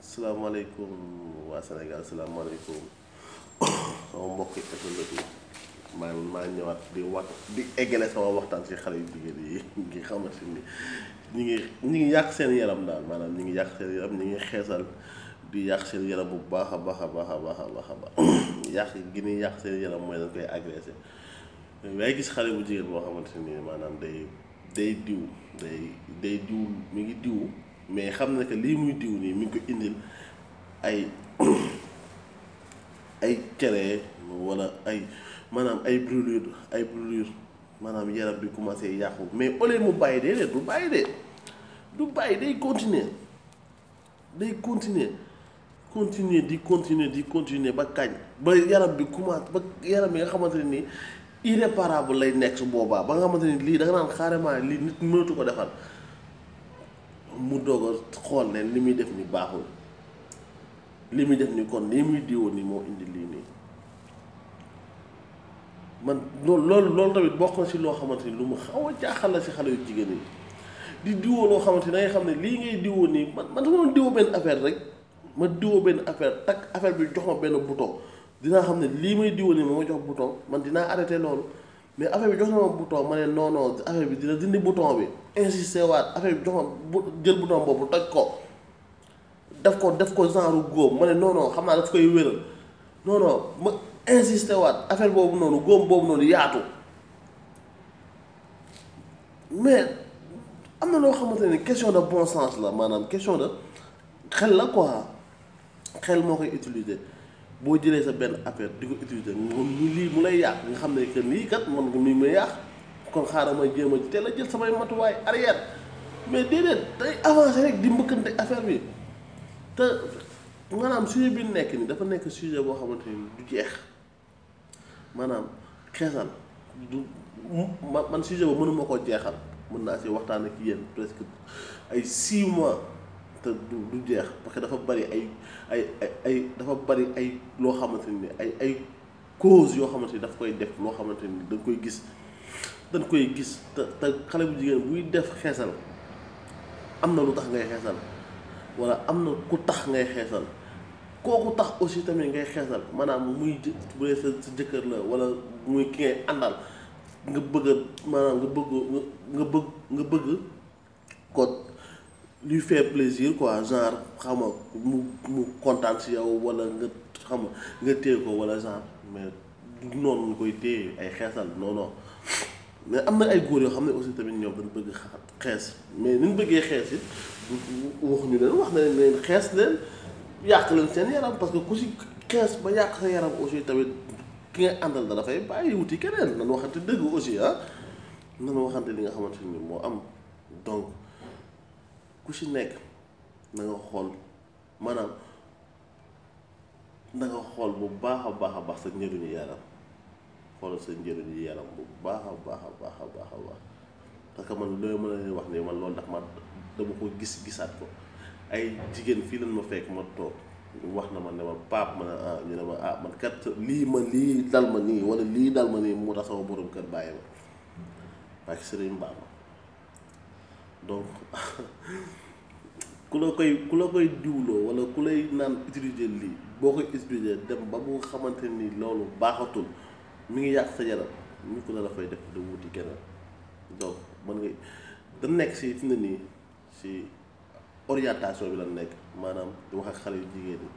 salaamaaleykum waa Sénégal salaamaaleykum sama mbokki internet yi maa maa ñëwaat di wax di eggale sama waxtaan ci xale yu jigéen yi ngi xamante ni ñi ngi ñi ngi yàq seen yaram daal maanaam ñi ngi yàq seen yaram ñi ngi xeesal di yàq seen yaram bu baax a baax a baax a baax a baax a baax yàq gi ñuy yàq seen yaram mooy dañ koy agressé waaye gis xale bu jigéen boo xamante ni maanaam day day diw day day diw mi ngi diw mais xam na que lii muy diw nii mi ngi ko indil ay ay cere wala ay maanaam ay brûlure ay brûlure maanaam yaram bi commencé yàqu mais au lieu mu bàyyi dee du bàyyi de du bàyyi day continuer day continuer continuer di continuer di continuer ba kañ ba yaram bi commencé ba yaram bi nga xamante ne nii irréparable lay nekk su boobaa ba nga xamante ni lii da nga naan carrément lii nit mënatu ko defal mu doog a xool ne li muy def ni baaxul li muy def ni kon lii muy diwoon ni moo indi lii nii man loolu loolu loolu tamit bokk na si loo xamante ni lu mu xaw a jaaxal la si xale yu jigéen yi di diwoo loo xamante ni da ngay xam ne lii ngay diwoo nii man man dama doon diwoo benn affaire rek ma diwoo benn affaire takk affaire bi jox ma benn bouton dinaa xam ne lii may diwoo nii ma ma jox bouton man dinaa arrêté loolu mais affaire bi jox na ma bouton ma ne non non affaire bi dina dindi bouton bi insisté waat affaire bi jox ma bu jël bouton boobu toj ko def ko def ko genre góom ma ne non non xam naa daf koy wéral non non ma insisté waat affaire boobu noonu góom boobu noonu yaatu mais am na loo xamante ne question de bon sens la maanaam question de xel la quoi xel moo koy utiliser boo jëlee sa benn affaire di ko utiliser moom mu lii mu lay yàq nga xam ne que lii kat man nga mi may yàq kon xaaral ma jéem a teel a jël samay matuwaay arrière mais déedéet day avancer rek di mbëkkante affaire bi te maanaam sujet bi nekk ni dafa nekk sujet boo xamante ni du jeex maanaam xeesal du ma man sujet ba mënuma koo jeexal mën naa si waxtaan ak yéen presque ay six mois te du du jeex parce que dafa bari ay ay ay ay dafa bari ay loo xamante ni ay ay cause yoo xamante ni daf koy def loo xamante ni dañ koy gis dañ koy gis te te xale bu jigéen buy def xeesal am na lu tax ngay xeesal walla am na ku tax ngay xeesal kooku tax aussi tamit ngay xeesal maanaam muy bu dee sa sa jëkkër la walla muy ki ngay àndal nga bëgg maanaam nga bëgg nga bëgg nga bëgg ko lui fait plaisir quoi genre xam nga mu mu kontaan si yow walla nga xam nga nga téye ko walla genre mais du noonu ñu koy téye ay xeesal non non mais am na ay góor yoo xam ne aussi tamit ñoom dañ bëgg xees mais ni ñu bëggee xees it waxuñu leen wax na leen xees leen yàq leen seen yaram parce que ku si xees ba yàq sa yaram aussi tamit ki nga àndal da dafay bàyyi wuti keneen nan waxante dëgg aussi ah nan waxante li nga xamante ni moo am donc ku si nekk na nga xool maanaam na nga xool bu baax a baax a baax sa njëriñu yaram xoolal sa njëriñu yaram bu baax a baax a baax a baax a baax parce que man loolu mën a leen wax ni man loolu ndax ma dama ko gis gisaat ko ay jigéen fii lañ ma fekk ma toog wax na ma ne ma paap ma ne ah ñu ne ma ah man kat lii ma lii dal ma nii wala lii dal ma nii moo tax sama borom kër bàyyi ma parce que sëriñ mbaam ma donc ku la koy ku la koy diwloo wala ku lay naan utiliser lii boo koy utiliser dem ba mu xamante ni loolu baaxatul mi ngi yàq sa yaram ñu ko la dafay def da wuti keneen donc mën nga da nekk si fi ne nii si orientation bi la nekk maanaam di wax ak xale yu jigéen ñi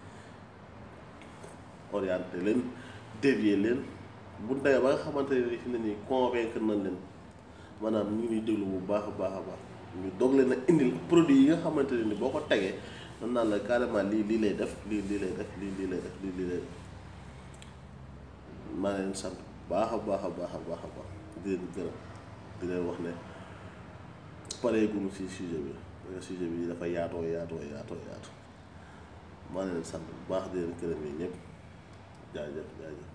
orienté leen dévier leen bu demee ba nga xamante ne fi ne nii convaincre nañ leen maanaam ñu ngi déglu bu baax a baax a baax ñu doog leen a indil produit yi nga xamante ne ni boo ko tegee mën naan la carrément lii lii lay def lii lii lay def lii lii lay def lii lii lay def maa leen sant baax a baax a baax a baax a baax di leen gërëm di leen wax ne pareeguñu ci sujet bi parce que sujet bi dafa yaatoo yaatoo yaatoo yaatoo maa leen sant bu baax di leen gërëm yi ñëpp jaajëf jaajëf